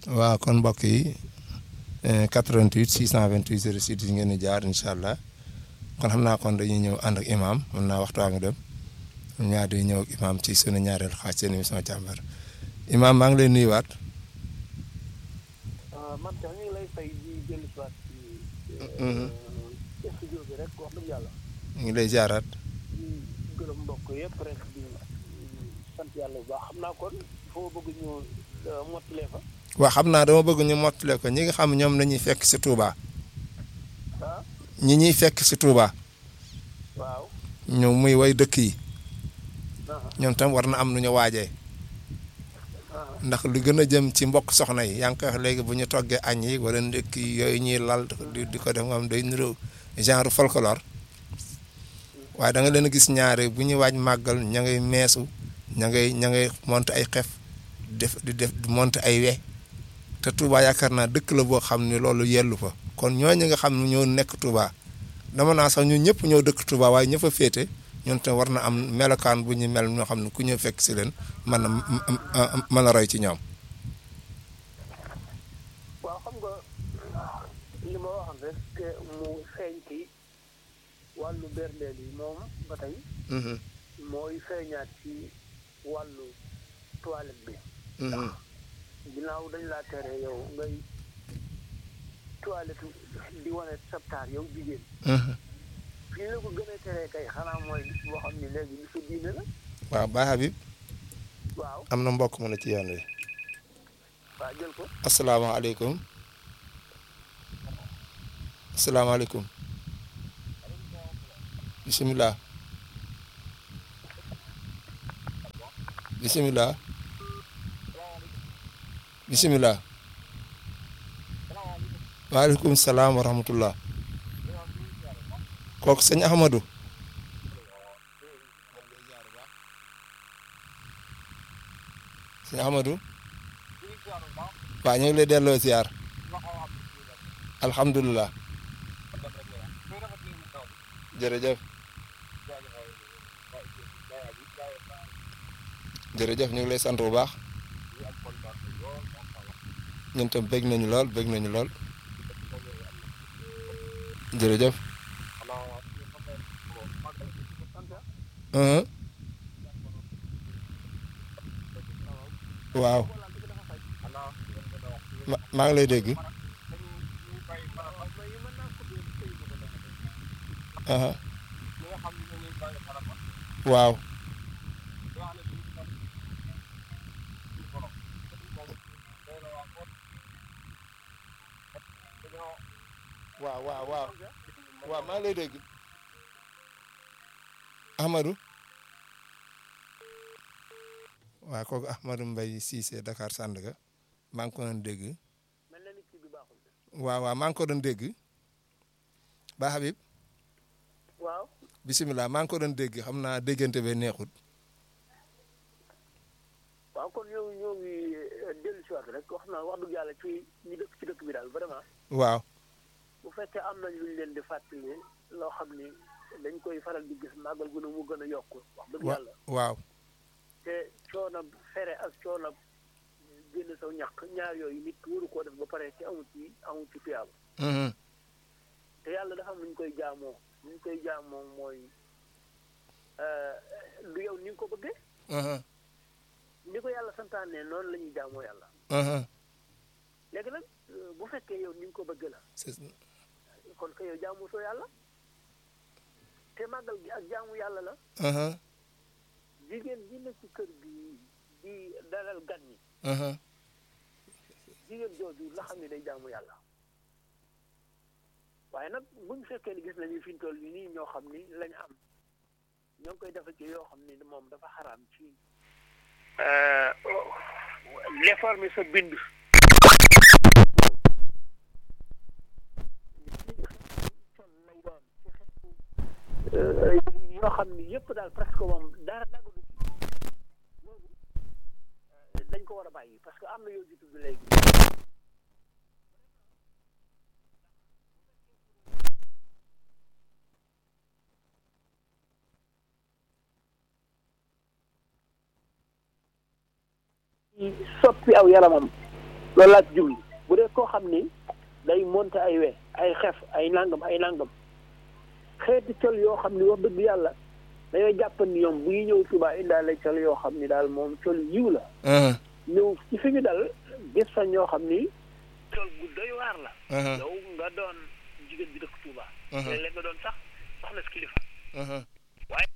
waaw kon mbokk yi 88 628 06 yi ngeen di jaar incha allah kon xam naa kon dañuy ñëw ànd ak imam mën naa waxtu waa ngi dem ñaar di ñëw ak imam ci sunu ñaareel xaaj seen émission càmbar imam maa ngi lay nuyuwaat. man tax ñu ngi lay fay di dellu si waat ci studio bi rek wax dëgg yàlla ñu ngi lay jaaraat. di gërëm mbokk yëpp rek di sant yàlla bu baax xam naa kon foo bëgg ñu mottalee fa waaw xam naa dama bëgg ñu mottale ko ñi nga xam ñoom la ñuy fekk si Touba ah ñi ñuy fekk si Touba waaw ñu muy way dëkk yi ah ñoom tam war na am nu ñu waajee ah ndax lu gën a jëm ci mbokk soxna yi yaa ngi koy wax léegi bu ñu toggee añ yi wala ndekk yi yooyu ñuy lal di di ko def nga xam day niroo genre folklore waaye da nga leen a gis ñaare bu ñuy waaj màggal ña ngay meesu ña ngay ña ngay monter ay xef def di def di monter ay we te Touba yaakaar naa dëkk la boo xam ne loolu yellu fa kon ñooñu nga xam ne ñoo nekk Touba dama naa sax ñun ñëpp ñoo dëkk Touba waaye ñëpp a féete ñun te war na am melokaan bu ñu mel ñoo xam ne ku ñëw fekk si leen mën a mën a roy ci ñoom. waaw xam nga li ma waxoon rek te mu feeñ ci wàllu berndeel yi moom ba tey mooy feeñaat ci wàllu toilette bi ginnaaw dañ laa tere yow ngay toilette di wane sabtaar yow jigéen fii la ko gën a teree kay xanaa mooy boo xam ne léegi bi sa diine la waaw Baye Habib waaw am na mbokk mu ne ci yoon wi waaw jël ko asalaamaaleykum asalaamaaleykum bisimilah bisimilah bisimilah waaleykum salaam wa rahmatullah kooku sëñ Ahmadou sëñ Ahmadou waaw ñu ngi lay delloo ziar alhamdulilah jërëjëf jërëjëf ñu ngi lay sant bu baax ñun tam bég nañu lool bég nañu lool jërëjëf uhum. waaw ma maa ngi lay dégg aha waaw waaw waaw waaw waaw maa ngi lay dégg Ahmadou waaw kooku Ahmadou Mbaye Cissé Dakar Sandaga maa ngi ko doon dégg mel na ni kii bi baaxul de waaw waaw maa ngi ko doon dégg ba Habib waaw bisimilah maa ngi ko doon dégg xam naa déggante be neexut waaw kon ñoo ñoo ngi dellu si waat rek wax na wax dëgg yàlla ci ñi dëkk ci dëkk bi daal vraiment waaw bu fekkee am nañ luñ leen di fàttali loo xam ni dañ koy faral di gis màggal gu ne mu gën a yokk wax dëgg wa yàlla waaw te coono fere ak coono génn saw ñàkk ñaar yooyu nit waru koo def ba pare te amu ci amu ci tuyaaba mhm, te yàlla dafa am nu ñu koy jaamoo nu ñu koy jaamoo mooy du yow ni nga ko bëggee mhm, ni ko yàlla santaane noonu la ñuy jaamoo yàlla mhm. léegi nag bu fekkee yow ni nga ko bëggee la C'est- kon que yow jaamu soo yàlla te màggal gi ak jaamu yàlla la mhm, jigéen ji ne ci kër gi di dalal gan ñi mhm. jigéen jooju la xam ne day jaamu yàlla waaye nag buñ fekkee ni gis nañu fi ñu toll nii ñoo xam ni lañ am ñoo ngi koy defe ci yoo xam ni moom dafa xaraam ci réformer sa bind yoo xam ni yëpp daal presque moom dara dagadu ci loolu dañ ko war a bàyyi parce que am na yoo ji tudd léegi soppi aw yaramam loolu laa ci jublu bu dee koo xam ni day monter ay we ay xef ay nangam ay nangam xeeti col yoo xam ni wax dëgg yàlla dañoo jàpp ni ñoom bu ñu ñëw Touba indaale col yoo xam ni daal moom col yiw la ñëw ci fi ñu dal gis fa ñoo xam ni col gu doy waar la yow nga doon jigéen bi dëkk Touba léeg-léeg nga doon sax soxna si kilifa waaye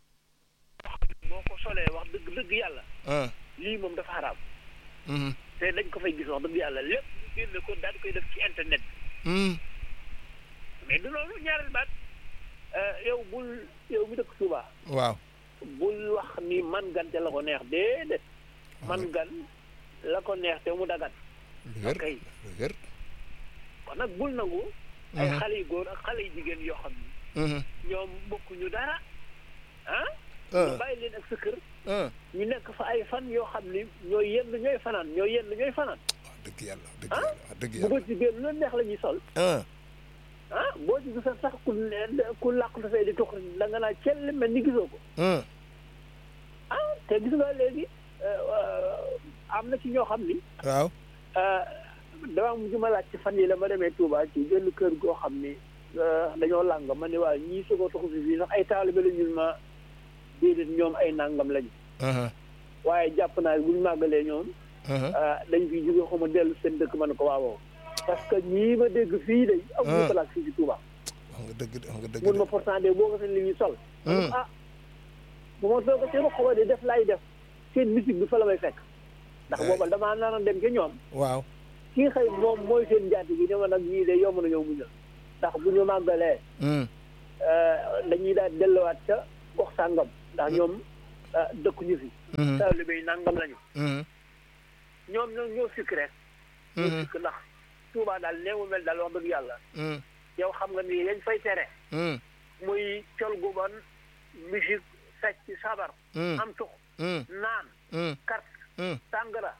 boo ko solee wax dëgg dëgg yàlla lii moom dafa xaraam te dañ ko fay gis wax dëgg yàlla lépp ñu génne ko daal di koy def ci internet bi mais du loolu ñaareel baat yow bul yow mi dëkk Touba waaw bul wax ni man gan te la ko neex déedéet man gan la ko neex te mu dagan lu wér kay lu wér kon nag bul nangu ay xale yu góor ak xale yu jigéen yoo xam ni ñoom bokkuñu dara ah ñu bàyyi leen ak sa kër ñu nekk fa ay fan yoo xam ni ñooy yenn ñooy fanaan ñooy yenn ñooy fanaan wax dëgg yàlla wax dëgg yàlla wax dëgg bu yàlla ko ci génn lu neex la ñuy sol ah ah boo ci gisa sax ku ku làqu dafay di tux da nga naa cell mel ni gisoo ko ah ah te gis nga léegi am na ci ñoo xam ni waaw dama mujj ma laaj ci fan yi la ma demee Touba ci benn kër goo xam ni dañoo làng ma ne waa ñii sogoo taxu si fii sax ay taalibe la ñun ma déedéet ñoom ay nàngam lañu waaye jàpp naa bu ñu màggalee ñoom dañ fi jóge xaw ma dellu seen dëkk ma ne ko waawoo parce que ñii ma dégg fii day amuñu place fii ci Touba wax nga dëgg wax nga dëgg mun ma pourtant de boo ko seen li ñuy sol ma ne ko ah bu ma soog a seen xaw di def laay def seen musique bi fa la may fekk ndax booba damaa naan a dem ca ñoom waaw kii xëy moom mooy seen njaati gi ne ma nag ñii de yomb na ñëw muñal ndax bu ñu màggalee dañuy daal delluwaat ca gox sàngam ndax ñoom dëkkuñu fi taalibe yi nangam lañu ñoom ñoo ñoo sikk rek ñoo sikk ndax Touba daal nee mu mel daal wax dëgg yàlla yow xam nga ni yañ fay tere muy col gu bon musique fecc sabar am tux naan carte sàngara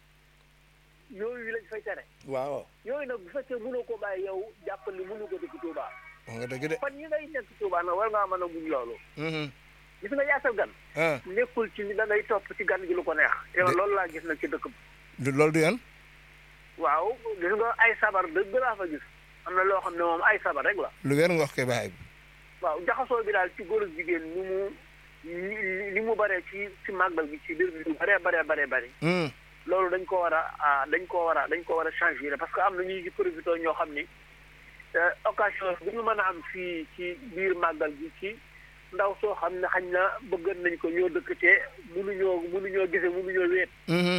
yooyu lañ fay tere waaw yooyu nag bu fekkee mënoo ko bàyyi yow jàppal ni mënu ko dëkk Touba wax nga dëgg de fan yi ngay nekk Touba nag war ngaa mën a muñ loolu gis nga yaatal gan nekkul ci ni da ngay topp ci gan gi lu ko neex te loolu laa gis nag ci dëkk bi loolu du yoon waaw gis nga ay sabar dëgg laa fa gis am na loo xam ne moom ay sabar rek la lu wér nga wax koy bàyyi waaw jaxasoo bi daal ci góor ak jigéen ni mu ni mu baree ci ci màggal gi ci biir bi lu baree baree baree bëri loolu dañ ko war a dañ ko war a dañ ko war a changer parce que am na ñuy ci profité ñoo xam ni occasion bu ñu mën a am fii ci biir màggal gi ci ndaw soo xam ne xañ na bëggan nañ ko ñoo dëkk te mënuñoo mënuñoo gise mënuñoo weet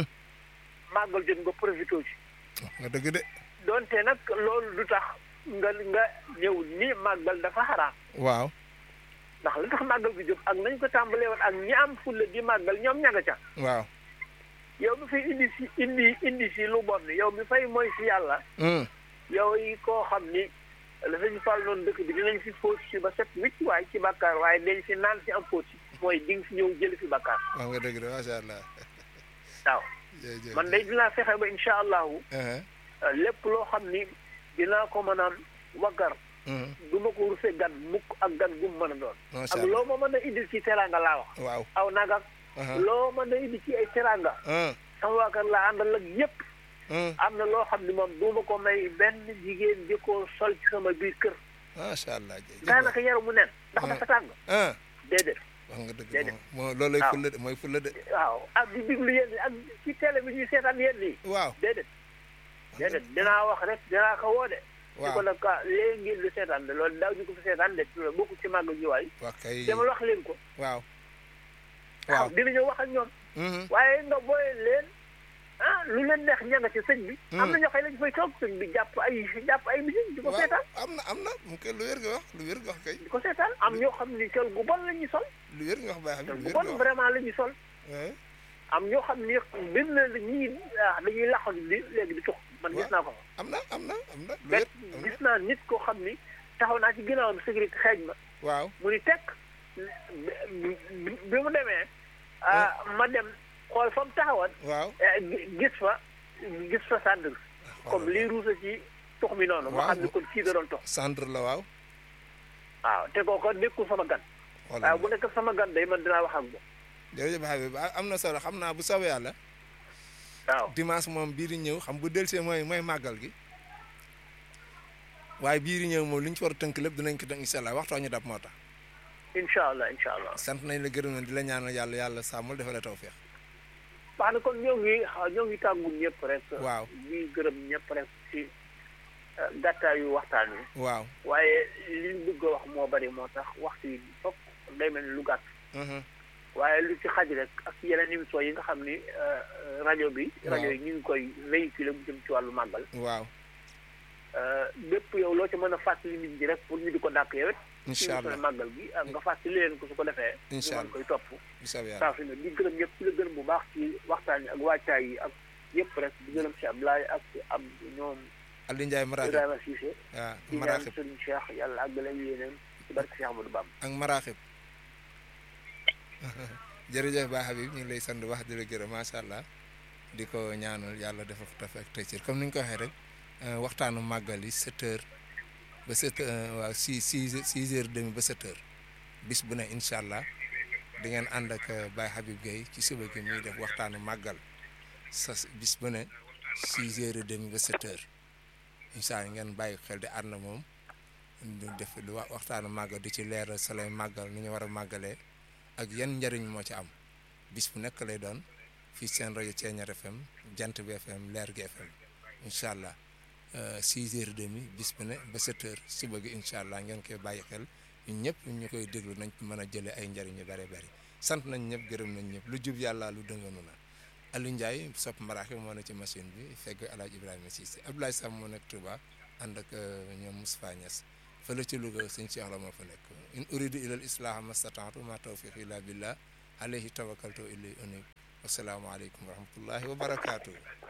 màggal jot nga profité ci wax nga dëgg de donte nag loolu du tax nga nga ñëw ni màggal dafa xaraam waaw ndax li tax màggal gi jóg ak nañ ko tàmbalee woon ak ñi am fulla di màggal ñoom ña nga ca waaw yow mi fay indi si indi indi si lu bon yow mi fay mooy si yàlla yow yi koo xam ni la sañu fal noonu dëkk bi dinañ fi fóot si ba set wicc waaye ci bàkkaar waaye dañ si naan si am fóot si mooy di nga fi ñëw jël fi bàkkaar wax nga dëgg de macha allah waaw man day dinaa fexe ba incha allahu lépp loo xam ni dinaa ko mën a waggar du ma ko rusee gan mukk ak gan gu mu mën a doon ak loo ma mën a indil ci teranga laa wax waaw aw nagak loo mën a indi ci ay teranga sama waa kër laa àndal ak yépp am na loo xam ne moom du ma ko may benn jigéen di ko sol ci sama biir kër macha allah daanaka yaram mu nen ndax dafa tàng déedéet wax nga dëgg moo loolu lay fulla de mooy fulla de waaw ak di diglu yéen ak ci télé bi ñuy seetaan yéen nii waaw déedéet déedéet dinaa wax rek dinaa ko woo de di ko nag ah léegi ngeen di seetaan de loolu daaw ñu ko fi seetaan de bokku ci màgg ji waay wax kay dama wax leen ko waaw waaw dinañu wax ak ñoom waaye nga booye leen ah lu leen neex ña nga ci sëñ bi am na ñoo xëy lañ fay toog sëñ bi jàpp ay jàpp ay musique di ko seetaan am na am na mu koy lu wér nga wax lu wér nga wax kay di ko seetaan am ñoo xam ni col gu bon la ñuy sol lu wér nga wax baax col gu bon vraiment la ñuy sol am ñoo xam ni benn ñii dañuy laxal li léegi di tux man gis naa ko fa am na am na am na bet gis naa nit koo xam ni taxaw naa ci ginnaawam sécurité xeej ma waaw mu ni tekk bi mu demee ma dem xool fa mu taxawoon waaw gis fa gis fa centre comme lii ruusa ci tux mi noonu ma xam ni kon kii da doon tux centre la waaw waaw te kooku nekkul sama gan waaw bu nekk sama gan day man dinaa wax ak moom jërëjëf Habib am na solo xam naa bu soobee yàlla waaw dimanche moom bii di ñëw xam bu delsee mooy mooy màggal gi waaye bii di ñëw moom li ñu ci war a tënk lépp dinañ ko tënk incha allah waxtoo ñu dab moo tax incha allah incha allah sant nañ la gërëm nañ di la ñaanal yàlla yàlla sàmmul defal la tawfeex wax na kon ñoo ngi ñoo ngi tàggul ñëpp rek waaw ñuy gërëm ñëpp rek ci gàttaayu waxtaan wi waaw waaye li ñu bëgg a wax moo bari moo tax waxtu yi fokk day mel ni lu gàtt mhm, waaye lu ci xaj rek ak yeneen émission yi nga xam ni rajo bi Waaw. rajo yi ñu ngi koy véhiculer mu jëm ci wàllu màggal waaw bépp yow loo ci mën a fàttali nit ñi rek pour ñu di ko dàq yow it ci incha allah émission màggal gi ak nga fàttali leen ko su ko defee Incha ñu allah. mën koy topp bu soobee yàlla saa su ne di gërëm ñëpp di la gërëm bu baax ci waxtaan yi ak wàccaay yi ak yëpp rek di gërëm si Ablaye ak ab ñoom Aliou Ndiaye maraaxib Ibrahima Cissé waaw di ñaan maraaxib Serigne Cheikh yàlla àggale yéeneen ci barke Cheikh Amadou Bamba ak maraaxib jërëjëf Ba Habib ñu ngi lay sant wax di la gërëm macha allah di ko ñaanal yàlla defal ko taf ak tey comme ni ñu ko waxee rek euh, waxtaanu màggal yi 7 heures ba 7 waaw 6 6 6 heures demi ba 7 heures bis bu ne incha allah di ngeen ànd ak euh, Baye Habib Gueye ci suba gi muy def waxtaanu màggal sa bis bu ne 6 heures et demi ba 7 heures incha allah ngeen bàyyi xel di ànd moom di def lu wa- waxtaanu màggal di ci leeral sa lay màggal ni ñu war a màggalee ak yan njëriñ moo ci am bis bu nekk lay doon fii seen rajo Thiéniere FM jant bi FM leer gi FM incha allah 6 heures et demi bis bu ne ba 7 heures suba gi incha allah ngeen koy bàyyi xel ñun ñëpp ñu koy déglu nañ ci mën a jëlee ay njëriñ yu bare bari sant nañ ñëpp gërëm nañ ñëpp lu jub yàlla lu dënganu na Aliou Ndiaye sopp maraaxi moo ne ci machine bi fegg El Hadj Ibrahima Cissé Abdoulaye Sam moo nekk Touba ànd ak euh, ñoom Moustapha Niass fële ci Louga sëñ Cheikh la moo fa nekk in uridu ilal islaha mastata'tu ma tawfiqi illa billah alayhi tawakkaltu ilayhi unib wassalaamu aleykum wa rahmatullahi wa barakatuh